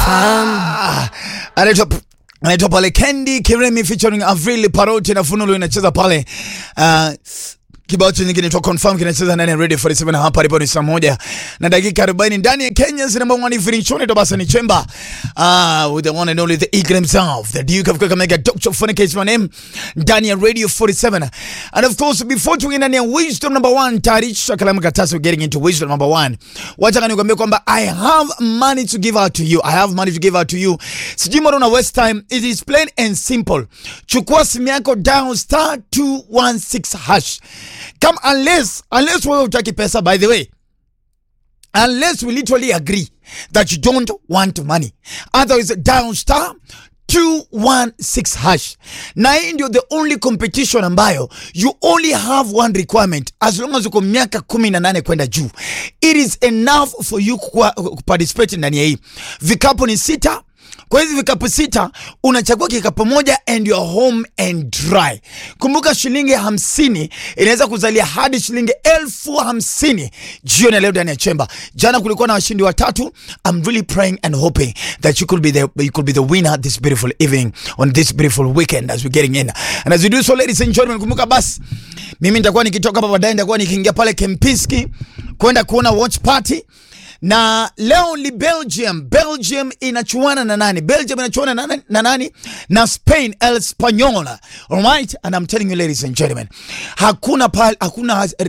Ah, anaitwa anaitwa pale Kendi Kiremi featuring Avril Paroti na Funulu inacheza pale uh, kibao chenye kinaitwa Confirm kinacheza ndani ya Radio 47 hapa alipo ni saa moja na dakika 40 ndani ya Kenya's number one evening show ndio basi ni Chemba uh, with the one and only the eagle himself the Duke of Kakamega Dr. Funike is my name ndani ya Radio 47 and of course before tuingie ndani ya wisdom number one tayarisha kalamu katasi we're getting into wisdom number one wacha nikwambie kwamba I have money to give out to you I have money to give out to you sijui mbona una waste time it is plain and simple chukua simu yako down star 216 hash come unless unless wewe utaki pesa by the way unless we literally agree that you don't want money otherwise down star 216 hash na hii ndio the only competition ambayo you only have one requirement as long as uko miaka 18 kwenda juu it is enough for you kuwa- kuparticipate ndani ya hii vikapu ni sita kwa hizi vikapu sita unachagua kikapu moja and you're home and dry. Kumbuka shilingi hamsini inaweza kuzalia hadi shilingi elfu hamsini jioni ya leo ndani ya chemba. Jana kulikuwa na washindi watatu. I'm really praying and hoping that you could be the you could be the winner this beautiful evening on this beautiful weekend as we're getting in. And as we do so ladies and gentlemen, kumbuka basi mimi nitakuwa nikitoka hapa baadaye nitakuwa nikiingia pale Kempinski kwenda kuona watch party na leo ni Belgium. Belgium inachuana na nani? Belgium inachuana na, nani- na nani? Na Spain, El Spanyola. Alright, and I'm telling you ladies and gentlemen, hakuna pale, hakuna